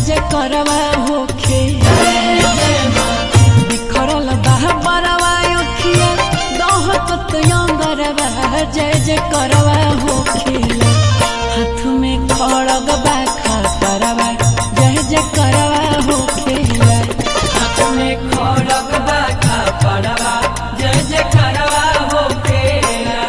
जय करवा होखे बिखरल बाह बरवा अखिया दहकत अंगरवा जय जय करवा होखेला हाथ में खड़ग बा खतरवा जय जय करवा होखेला हाथ में खड़ग बा खपड़वा जय जय करवा होखेला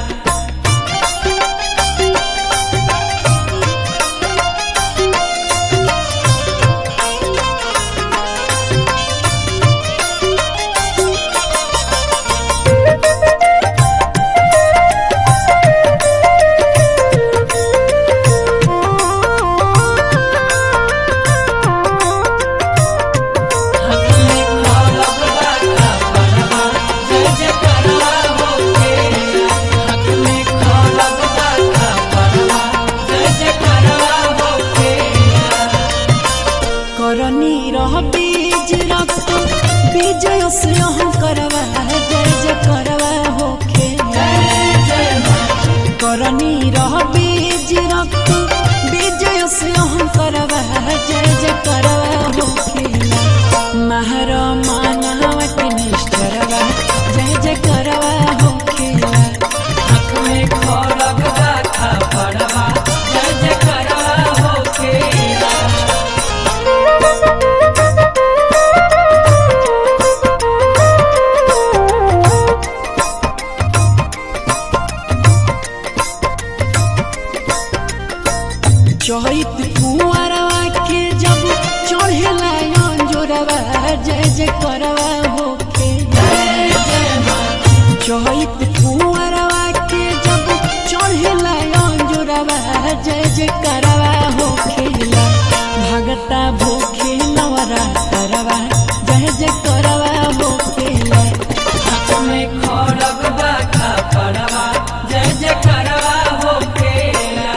हाथ में खड़ग बा खपड़वा जय जय करवा होखेला हाथ में खड़ग बा खपड़वा जय जय करवा होखेला करनी रह बीज रक्त विजय से हम करवा जय जय करवा होखे जय जय मां करनी रह बीज रक्त विजय से हम करवा जय जय करवा होखेला महर मानव के निष्ठरवा जय जय करवा होखेला हाथ में खड़ग बा खपड़वा जय जय करवा होखेला चहित कुंवरवा के जब चढ़ेला अंजोरवा जय जय करवा होखे चहित कुंवरवा के जब चढ़ेला अंजोरवा जय जय करवा होखेला भगता भूखे नवरा करवा जय जय करवा होखेला हाथ में खड़ग बा खपड़वा जय जय करवा होखेला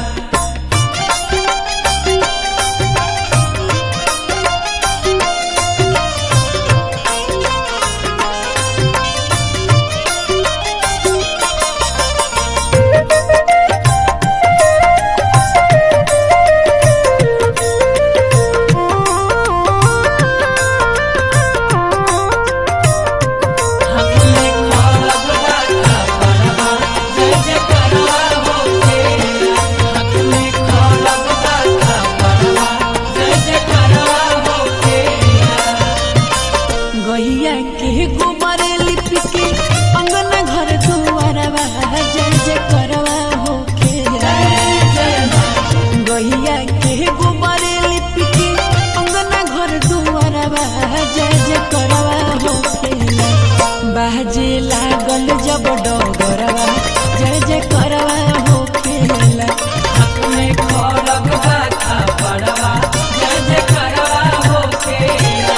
हाथ में खड़ग बा खपड़वा जय जय करवा होखेला हाथ में खड़ग बा खपड़वा जय जय करवा होखेला गैया के गोबर लिप के अंगना घर दुआरवा जय जय करवा होखे जय जय मां गैया के गोबर लिप के अंगना घर दुआरवा जय जय करवा होखेला बाजे लागल जब डगरवा जय जय करवा होखेला हाथ में खड़ग बा खपड़वा जय जय करवा होखेला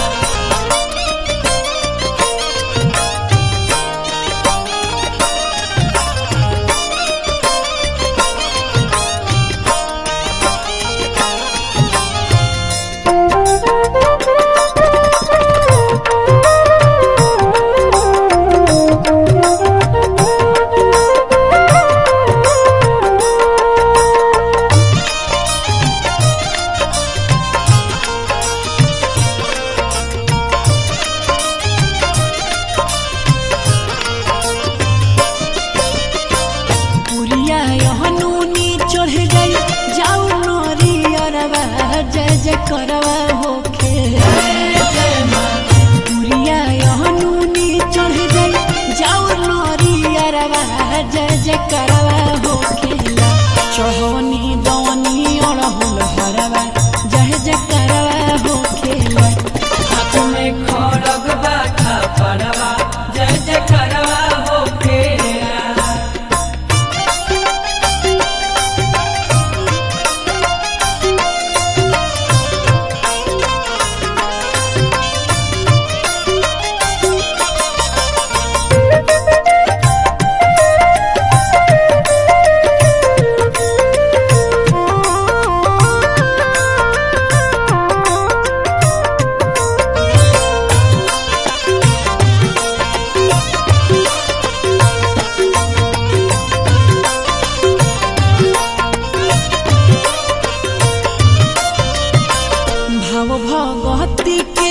पुरिया हनूनी चढ़ गई जाऊ नरी अरवा जय जय करवा होखे पुरिया हनूनी चढ़ गई जाऊ नरी अरवा जय जय करवा होखेला चढ़वनी दवनी अड़हुल हरवा जय जय करवा होखेला हाथ में खड़ग बा खपड़वा जय जय करवा होखेला भगती के